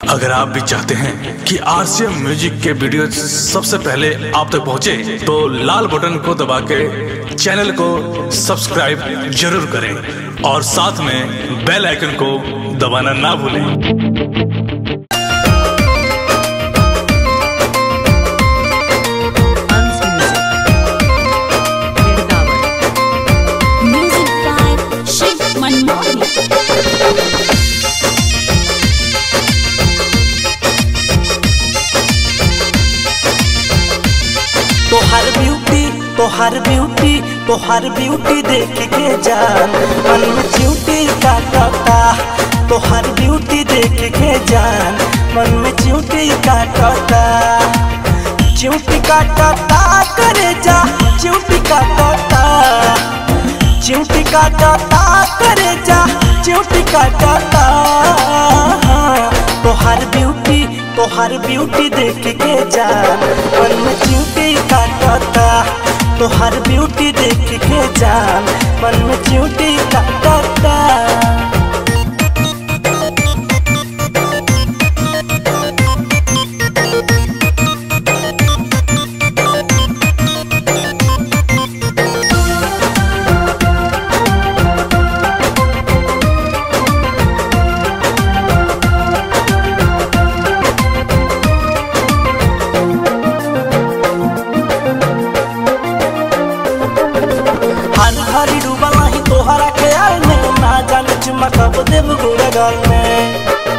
अगर आप भी चाहते हैं कि आरसीएम म्यूजिक के वीडियो सबसे पहले आप तक पहुंचे, तो लाल बटन को दबा के चैनल को सब्सक्राइब जरूर करें और साथ में बेल आइकन को दबाना ना भूलें Hans Music. Mirgawar. Music by Shiv Manmohan. तोहर ब्यूटी तोहर ब्यूटी तोहर ब्यूटी देख के जान मन में च्यूटी काटता तोहर ब्यूटी देख के जान मन में च्यूटी काटता च्यूटी काटता करे जा च्यूटी काटता च्यूटी काटता करे जा च्यूटी काटता तोहर ब्यूटी तोहर ब्यूटी देख के जान मन में च्यूटी काटता तोहर ब्यूटी देख के जान मन में च्यूटी काटता हर घड़ी डूबल ही तोहरा ख्याल में ना जाने चुमा कब देव गुड़गल में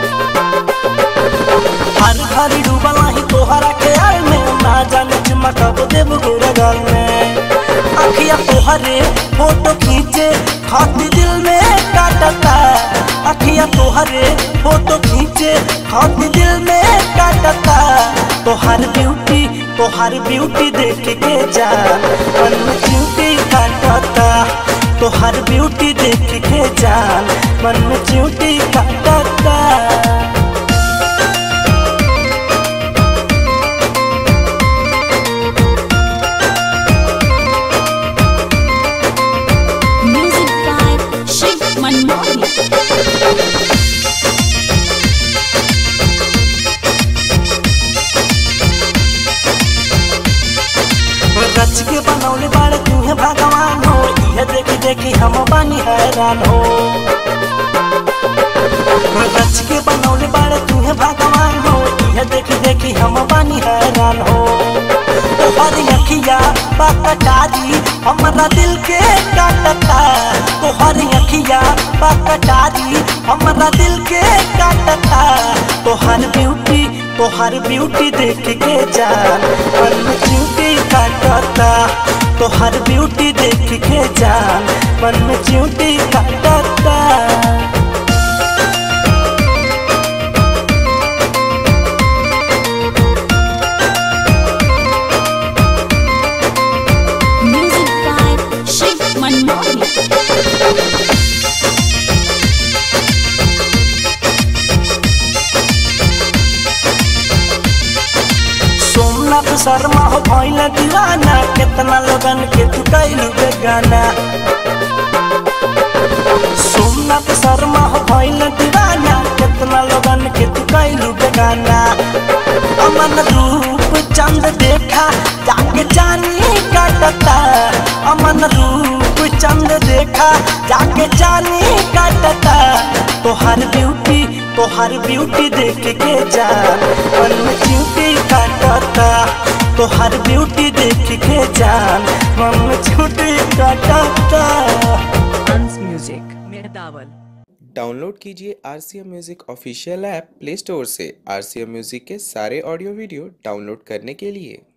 हर घड़ी डूबल ही तोहरा ख्याल में ना जाने चुमा कब देव गुड़गल में अखिया तोहरे फोटो खींचे खाती दिल में काटता अखिया तोहरे फोटो खींचे खाती दिल में काटता तोहर ब्यूटी तोहर ब्यूटी देख के जा मन में च्यूटी काटता तोहर ब्यूटी देख के जान मन में च्यूटी काटता Music by Shiv Manmohan. रच के बनौले बाड़े तुम्हें भगवान हो यह देखी देखी हम बानी हैरान हो रच के बनौले बाड़े तुम्हें भगवान हो यह देखी देखी हम बानी हैरान हो तोहरी अखिया बाकटारी हमारा दिल के काटता तोहरी अखिया बाकटारी हमारा दिल के काटता तोहर ब्यूटी तोहर ब्यूटी देख के जान मन में च्यूटी काटता तोहर ब्यूटी देख के जान मन में च्यूटी काटता Music by Shiv Manmohan. Somnath Sharma हो भइल दीवाना कितना लोगन के तू कैलू बेगाना सोमनाथ शर्मा हो भइल दीवाना कितना लोगन के तू कैलू बेगाना अमन रूप चंद देखा जाके जानी काटता अमन रूप चंद देखा जाके जानी काटता तोहर ब्यूटी तोहर ब्यूटी देख के जान मन में च्यूटी काटता तोहर ब्यूटी देख के जान मन में च्यूटी काटता Hans Music. Mirgawar. डाउनलोड कीजिए R C M music official app play store से आर सी एम म्यूज़िक के सारे ऑडियो वीडियो डाउनलोड करने के लिए